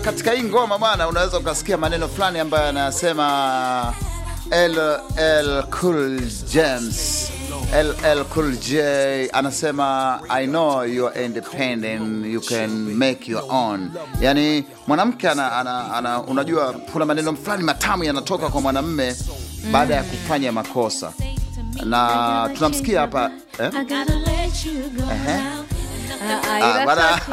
katika hii ngoma bwana, unaweza ukasikia maneno fulani ambayo yanasema LL Cool James LL Cool J anasema I know you are independent you can make your own. Yani mwanamke ana, ana, ana, unajua kuna maneno fulani matamu yanatoka kwa mwanamme baada ya kufanya makosa, na tunamsikia hapa eh? Ehe. Ah, bana.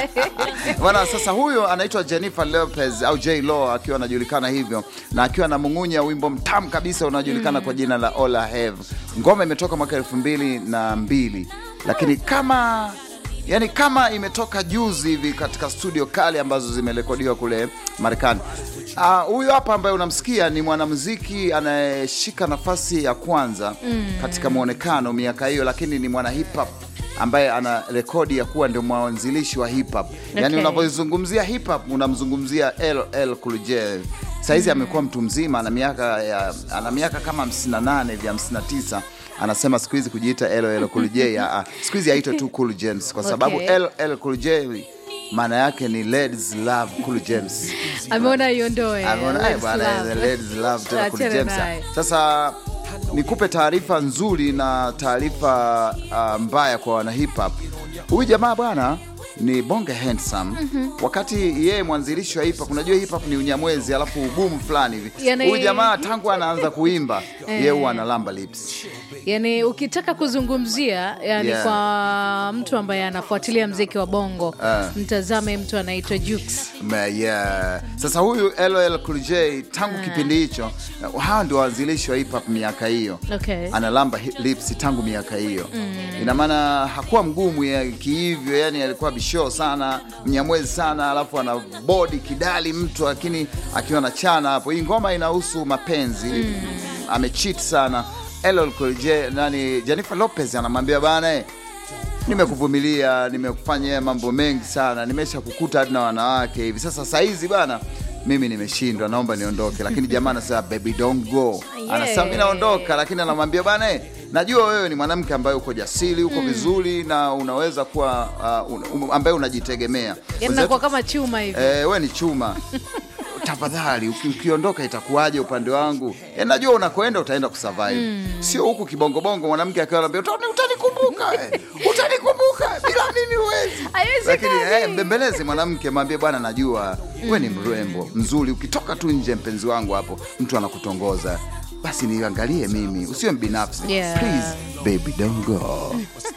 Bwana, sasa huyo anaitwa Jennifer Lopez au J Lo akiwa anajulikana hivyo na akiwa na mung'unya wimbo mtamu kabisa unaojulikana kwa jina la All I Have. Ngoma imetoka mwaka elfu mbili na mbili lakini kama yani kama imetoka juzi hivi katika studio kali ambazo zimerekodiwa kule Marekani. Ah, Huyu hapa ambaye unamsikia ni mwanamuziki anayeshika nafasi ya kwanza katika mwonekano miaka hiyo, lakini ni mwana hip hop ambaye ana rekodi ya kuwa ndio mwanzilishi wa hip hop. Yani Okay. unavyozungumzia hip hop unamzungumzia LL Cool J. Saizi amekuwa mtu mzima, ana miaka ya ana miaka kama 58 hivi 59. Anasema siku hizi kujiita LL Cool J, ah, ah, siku hizi aitwe tu Cool James kwa sababu Okay. LL Cool J maana yake ni ladies love Cool James. ameona iondoe Ameona, "Ai, Let's bwana, love." the ladies love tena Cool Achana James." naye. Sasa nikupe taarifa nzuri na taarifa uh, mbaya kwa wana hip hop. Huyu jamaa bwana ni bonge handsome. Wakati yeye mwanzilishi wa hip hop, unajua hip hop ni unyamwezi alafu ugumu fulani hivi. Yani- Huyu jamaa tangu anaanza kuimba yeye huwa analamba lips. yani ukitaka kuzungumzia yani Yeah. kwa mtu ambaye anafuatilia mziki wa bongo Ah. mtazame mtu anaitwa Jux Ma- yeah. Sasa huyu LL Cool J tangu kipindi hicho, uh, hawa ndio waanzilishi wa hip hop miaka hiyo. Okay. Analamba hi- lips tangu miaka hiyo. Ina maana hakuwa mgumu ya kihivyo, yani alikuwa bisho sana, mnyamwezi sana, alafu ana body kidali mtu, lakini akiwa na chana hapo. Hii ngoma inahusu mapenzi. Amecheat sana. LL Cool J nani Jennifer Lopez anamwambia bana eh, nimekuvumilia nimekufanyia mambo mengi sana, nimesha kukuta hadi na wanawake hivi sasa. Saizi bana, mimi nimeshindwa, naomba niondoke. Lakini jamaa anasema baby don't go, anasema mimi naondoka, lakini anamwambia bana, eh, najua wewe ni mwanamke ambaye uko jasiri, uko vizuri na unaweza kuwa uh, un, um, ambaye unajitegemea. yani Wenzetu- nakuwa kama chuma hivi Eh, we ni chuma tafadhali uki, ukiondoka itakuwaje upande wangu e, najua unakoenda utaenda kusurvive sio huku kibongobongo mwanamke akiwa anambia "Utani- utanikumbuka eh, utanikumbuka bila mimi huwezi Haiwezekani. lakini eh, mbembeleze mwanamke mwambie bwana najua we ni mrembo mzuri ukitoka tu nje mpenzi wangu hapo mtu anakutongoza basi niangalie mimi usiwe mbinafsi Yeah. please baby don't go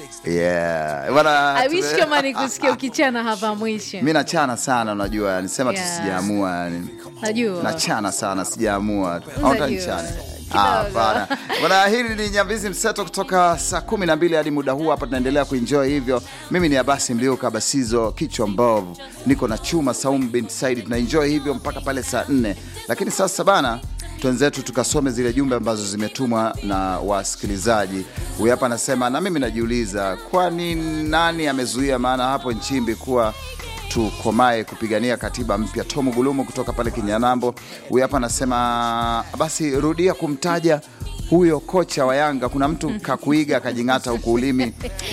yeah bwana I wish tume- kama nikusikia ukichana hapa mwisho mi nachana sana unajua nisema tu Yeah. sijaamua yani najua nachana sana sijaamua Unajua, autanichane kidogo. hapana bwana hili ni nyambizi mseto kutoka saa kumi na mbili hadi muda huu hapa tunaendelea kuenjoy hivyo mimi ni abasi mliuka basizo kichwa mbovu niko na chuma saumu binti saidi tunaenjoy hivyo mpaka pale saa nne lakini sasa bana twenzetu tukasome zile jumbe ambazo zimetumwa na wasikilizaji huyu hapa anasema na mimi najiuliza kwani nani amezuia maana hapo nchimbi kuwa tukomae kupigania katiba mpya. Tomu Gulumu kutoka pale Kinyanambo, huyu hapa anasema basi rudia kumtaja huyo kocha wa Yanga. Kuna mtu kakuiga akajing'ata huku ulimi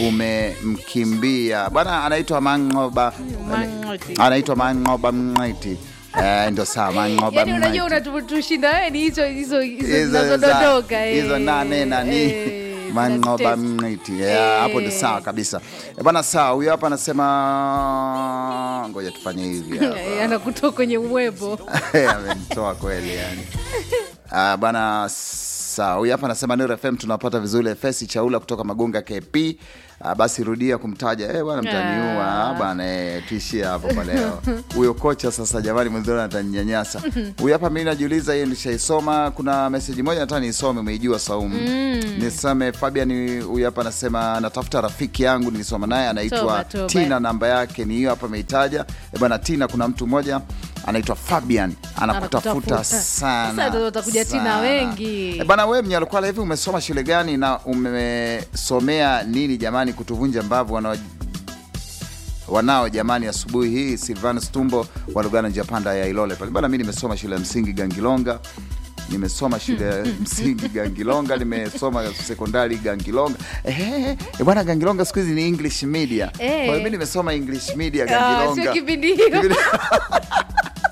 umemkimbia bwana, anaitwa Mangoba, Mang'oti. anaitwa Mangoba Mng'aiti. Eh, ndo sawa Mangoba yani unajua Mng'aiti. unatutushinda wewe ni hizo hizo hizo Hizo zinazodondoka za- eh. hizo nane nani Eh, mangoba zinatutesa. mniti Yeah, hapo ndo Eh. sawa kabisa Eh, bwana sawa huyo hapa anasema ngoja tufanye hivi hapa. Eh, anakutoa kwenye uwebo amenitoa kweli yani Ah, bana sawa huyu hapa anasema Nuru FM tunapata vizuri fesi chaula kutoka magonga KP Ah, basi rudia kumtaja eh bwana mtaniua Ah. bwana eh, tuishie hapo kwa leo huyo kocha sasa jamani mwenzoni atanyanyasa huyu hapa mimi najiuliza hiyo nishaisoma kuna meseji moja nataka niisome umeijua Saumu niseme Fabian huyu hapa anasema natafuta rafiki yangu nilisoma naye anaitwa Toba, toba. Tina namba yake ni hiyo hapa ameitaja Eh, bwana Tina kuna mtu mmoja anaitwa Fabian anakutafuta Anakutafuta. sana Sasa ndio watakuja Tina sana. wengi. Eh, bwana wewe Mnyalukwala hivi umesoma shule gani na umesomea nini jamani kutuvunja mbavu wanao wanao jamani asubuhi hii Silvanus Tumbo wa Lugano Japanda ya Ilole pale bwana mi nimesoma shule ya msingi Gangilonga nimesoma shule ya msingi Gangilonga, nimesoma sekondari Gangilonga. Ehe, eh, bwana Gangilonga siku hizi ni English media. Kwa Eh. hiyo mimi nimesoma English media Ah, Gangilonga. sio kipindi hiyo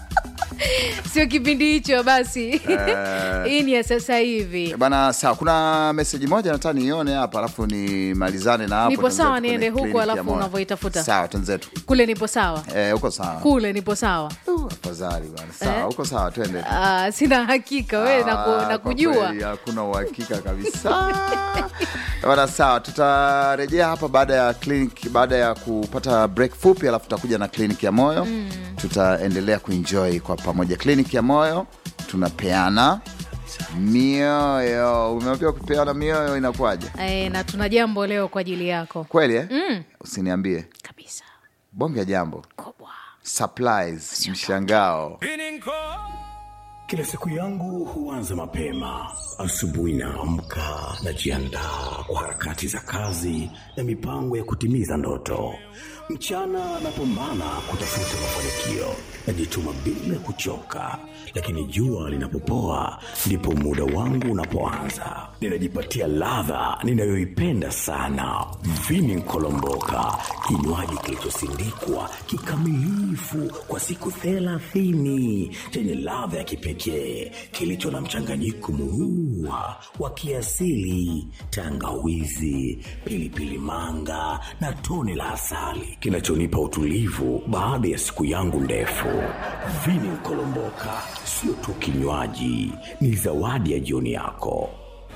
sio kipindi hicho basi hii ni ya sasa hivi bana sawa kuna meseji moja nataka niione hapa alafu nimalizane na hapo Nipo tuanze sawa, kwenye niende huku, kliniki ya alafu moyo. unavyoitafuta. sawa tenzetu kule nipo sawa eh, uko sawa kule nipo sawa afadhali bana sawa Eh? uko sawa twende Ah, sina hakika we Ah, naku, kwa nakujua kweli hakuna uhakika kabisa bana sawa tutarejea hapa baada ya clinic baada ya kupata break fupi alafu tutakuja na kliniki ya moyo mm. tutaendelea kuenjoy kwa pamoja kliniki ya moyo tunapeana mioyo umeambiwa kupeana mioyo inakuwaje e, na tuna jambo leo kwa ajili yako kweli eh? mm. usiniambie kabisa bonge ya jambo kubwa surprise mshangao Kila siku yangu huanza mapema. Asubuhi naamka, najiandaa kwa harakati za kazi na mipango ya kutimiza ndoto. Mchana napambana kutafuta mafanikio, najituma bila kuchoka, lakini jua linapopoa ndipo muda wangu unapoanza. Ninajipatia ladha ninayoipenda sana, vini nkolomboka, kinywaji kilichosindikwa kikamilifu kwa siku thelathini chenye ladha ya kipekee kilicho na mchanganyiko murua wa kiasili, tangawizi, pilipili manga na tone la asali kinachonipa utulivu baada ya siku yangu ndefu. Vini Nkolomboka sio tu kinywaji, ni zawadi ya jioni yako.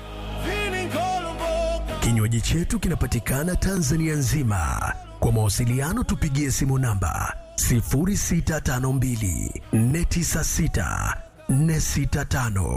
Kinywaji chetu kinapatikana Tanzania nzima. Kwa mawasiliano tupigie simu namba 0652 496 465